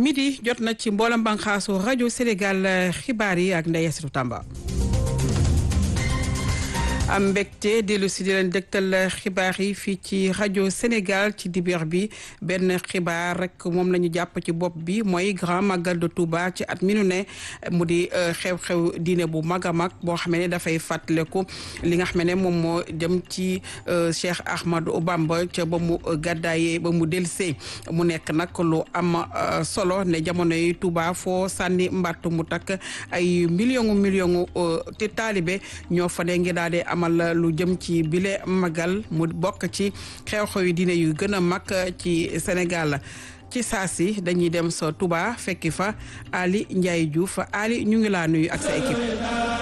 midi jot na ci mboolem bànqaasu rajo Sénégal xibaar yi ak Ndeye Yasiru Tamba. am mbégte dellu si di leen dëgtal xibaar yi fii ci rajo Sénégal ci dibeer bi benn xibaar rek moom la ñu jàpp ci bopp bi mooy grand magal de Touba ci at mi nu ne mu di xew-xew diine bu mag a mag boo xam ne dafay fàttaliku li nga xam ne moom moo jëm ci Cheikh Ahmadou Bamba ca ba mu gàddaayee ba mu delsee mu nekk nag lu am solo ne jamono yi Touba foo sànni mbattu mu takk ay million million te taalibe ñoo fa ne ngi daal di amal lu jëm ci bile magal mu bokk ci xew-xew yi diine yu gën a mag ci Sénégal ci saa si dañuy dem sa Touba fekki fa Ali Ndiaye Diouf Ali ñu ngi laa nuyu ak sa équipe.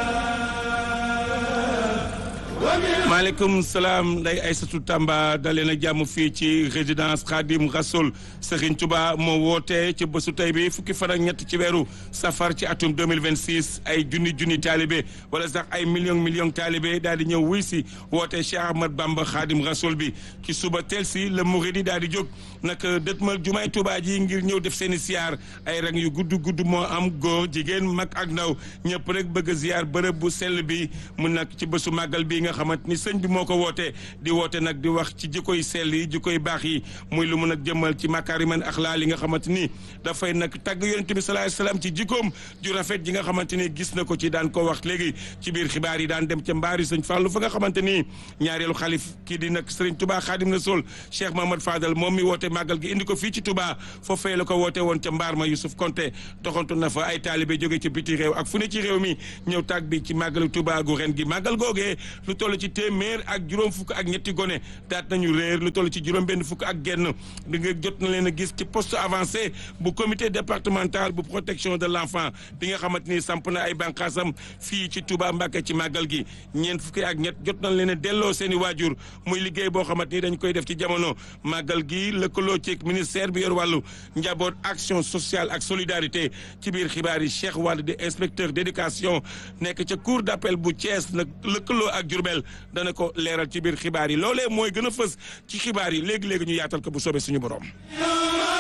maaleykum salaam nday Aysatu Tamba dalee na jàmm fii ci résidence Khadim Rassoul Serigne Touba moo woote ci bésu tey bi fukki fan ak ñett ci weeru safar ci atum 2026 ay junni junni taalibe wala sax ay million million taalibe daal di ñëw wuy si woote Cheikh Ahmad Bamba Khadim Rassoul bi ci suba teel si la Mouridi daal di jóg nag dëtmal jumaay Touba ji ngir ñëw def seen i siyaar ay rang yu gudd gudd moo am góor jigéen mag ak ndaw ñëpp rek bëgg a ziyaar bërëb bu sell bi mu nag ci bésu màggal bi nga xamante ni sëñ bi moo ko woote di woote nag di wax ci jikkoy sell yi jikkoy baax yi muy lu mun a jëmmal ci makaariman axlaa li nga xamante ni dafay nag tàgg yonent bi salaay salaam ci jikkoom ju rafet ji nga xamante ni gis na ko ci daan ko wax léegi ci biir xibaar yi daan dem ca mbaari sëñ Fallou fa nga xamante ni ñaareelu xalif kii di nag sëriñ Touba Xaadim Rasul Cheikh Mahamad Fadal moom mi woote màggal gi indi ko fii ci Touba foofee la ko woote woon ca mbaar ma Youssouf Konté doxantu na fa ay taalibe jóge ci biti réew ak fu ne ci réew mi ñëw tàgg bi ci màggalu Touba gu ren gi màggal googee lu toll ci téeméer ak juróom fukk ak ñetti gone daat nañu réer lu toll ci juróom benn fukk ak genn di nga jot na leen a gis ci poste avancé bu comité départemental bu protection de l'enfant bi nga xamante ni samp na ay bànqaasam fii ci Touba Mbacké ci màggal gi ñeent fukki ak ñett jot nañ leen a delloo seen i waajur muy liggéey boo xamante ni dañ koy def ci jamono màggal gi lëkkaloo ci ministère bi yor wàllu njaboot action sociale ak solidarité ci biir xibaar yi Cheikh Wade di inspecteur d'éducation nekk ca cour d'appel bu Thiès nag lëkkaloo ak Diourbel dana ko leeral ci biir xibaar yi loolee mooy gën a fës ci xibaar yi léegi-léegi ñu yaatal ko bu soobee suñu borom